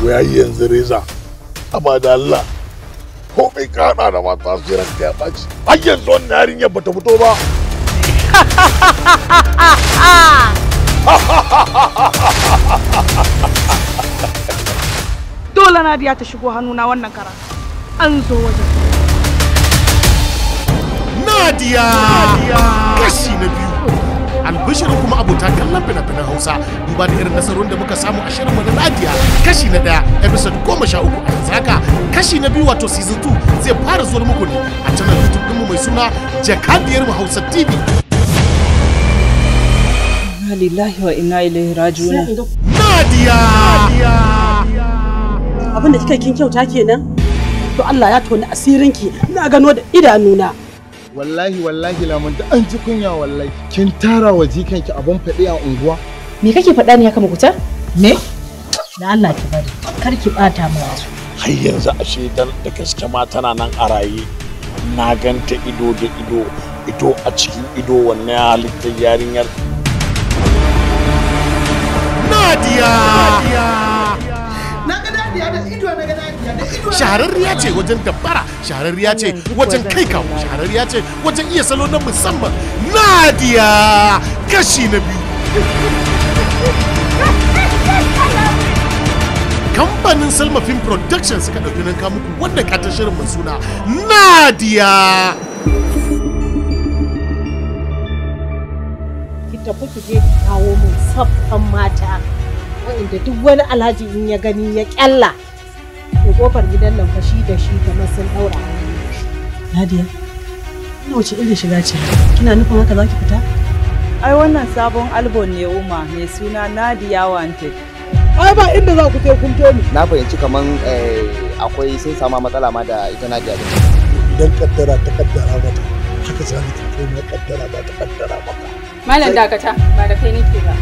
ya yi yanzu reza amma da Allah ko mai kada da mata su ranka ya ɓaci har yanzu wannan yarinyar bata fito ba dole Nadiya ta shigo hannuna wannan kara an zo wajen Nadia kashi na biyu albishirin kuma abota kallon fina-finan hausa duba da irin nasarorin da muka samu a shirinmu na Nadia kashi na daya episode goma sha uku a yanzu haka kashi na biyu wato season 2 zai fara zuwa muku ne a channel youtube ɗinmu mai suna jakadiyar mu hausa tv Inna lillahi wa inna ilaihi raji'un. Nadia abin da kika kin kyauta kenan to Allah ya toni asirinki na gano da idanuna wallahi wallahi lamun da an ji kunya wallahi kin tara wa jikanki abun faɗi a unguwa Me kake faɗa ne haka makuta? me da Allah ki bari kar ki bata mu wasu har yanzu ashe dan da gaske ma tana nan a raye na ganta ido da ido ido a cikin ido wannan halittar yarinyar Nadia na ga dadiya da ido na ga dadiya da ido shahararriya ce wajen dabbara shahararriya ce wajen kai kawo shahararriya ce wajen iya salo na musamman Nadia kashi na biyu kamfanin Salma Film Production suka ɗauki nan muku wanda ka ta shirin mai suna Nadia ki tafi ki je ki kawo min saffan mata wanda duk wani alhaji in ya gani ya kyalla to kofar gidan nan fashi da shi kamar sun daura Nadia ina wace irin shiga ce kina nufin haka zaki fita Ai wannan sabon album ne Uma mai suna Nadia Wanted. ai ba inda za ku je kun ni na fahimci kaman akwai sun sama matsala ma da ita Nadia din idan kaddara ta kaddara mata haka zalika kai ma kaddara ba ta kaddara maka Malam dakata ba da kai nake ba.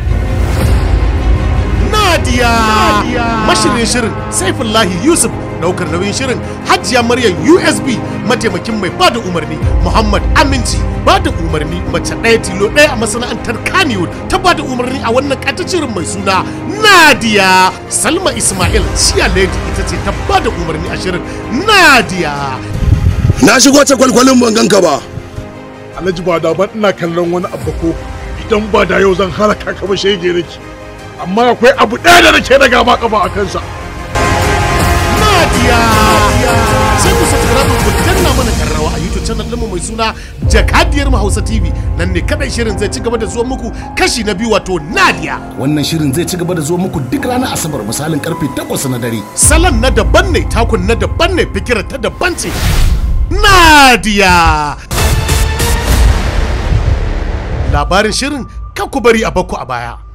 Nadia mashirin shirin Saifullahi Yusuf daukar nauyin shirin Hajiya Maryam USB mataimakin mai bada umarni Muhammad Aminci bada umarni mace ɗaya tilo ɗaya a masana'antar Kannywood ta bada umarni a wannan shirin mai suna Nadia Salma Ismail Shia Lady ita ce ta bada umarni a shirin Nadia na shigo ta kwalkwalin ban ganka ba alhaji ba da ban ina kallon wani abu ko idan ba da yau zan halaka ka ba shege nake amma akwai abu ɗaya da nake daga ma kafa a kansa Nadia sai ku subscribe ku danna mana karrawa a YouTube channel ɗinmu mai suna Jakadiyar mu Hausa TV nan ne kadai shirin zai ci gaba da zuwa muku kashi na biyu wato Nadia Wannan shirin zai ci gaba da zuwa muku duk ranar Asabar misalin karfe 8 na dare. salon na daban ne takun na daban ne fikirar ta daban ce Nadia labarin shirin kan ku bari a bakku a baya